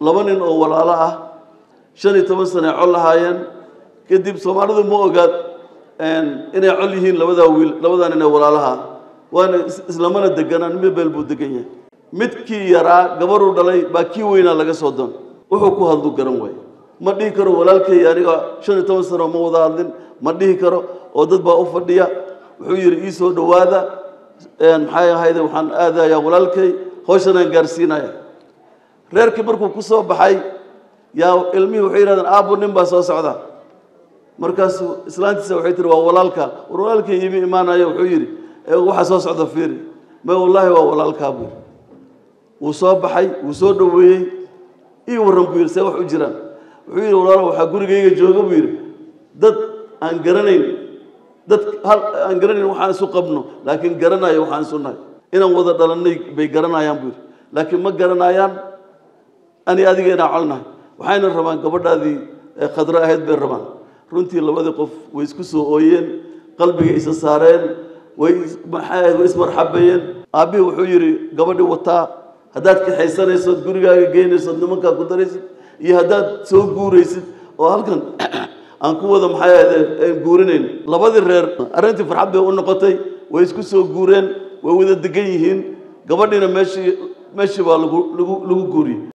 laba nin oo walaalo ah shan iyo toban sane col lahaayeen kadib soomaalidu ma ogaad inay col yihiin labadaa wiil labadaa nin ee walaalaha waana islamana deganaan mid beel buu degan yahay midkii yaraa gabaruu dhalay baa kii weynaa laga soo doon wuxuu ku hadlu garan waaye ma dhihi karo walaalkay aniga shan iyo toban sano ma wada hadlin ma dhihi karo oo dad baa u fadhiya wuxuu yidhi ii soo dhowaada maxay ahayde waxaan aadayaa walaalkay hawshanaan gaarsiinaya reerkii markuu ku soo baxay yaa ilmihii waxay yidhahdeen aabbo nin baa soo socda markaasuu islaantiisa waxay tihi waa walaalka war walaalkay iimi imaanaya wuxuu yidhi waxaa soo socda fiiri ma wallaahi waa walaalkaa buu yidhi wuu soo baxay wuu soo dhoweeyey ii warran buu yidhi see wax u jiraan wuxuu yidhi walaalo waxaa gurigayga jooga buu yidhi dad aan garanayn dad aan garanayn waxaan isu qabno laakiin garanayo waxaan isu nahay inaan wada dhalannay bay garanayaan buu yidhi laakiin ma garanayaan ani adiga inaan colnahay waxayna rabaan gabadhaadii khadro ahayd bay rabaan runtii labadii qof way isku soo ooyeen qalbiga isa saareen way maxay ahayd way ismarxabeeyeen aabbihii wuxuu yidhi gabadhii wataa haddaad kaxaysanaysood gurigaaga geynaysood nimankaa ku daraysid iyo haddaad soo guuraysid oo halkan aan ku wada maxay ahayd guurinayn labadii reer arrintii farxad bay u noqotay way isku soo guureen way wada degan yihiin gabadhiina meeshii meeshii baa lagu lagu lagu guuriyey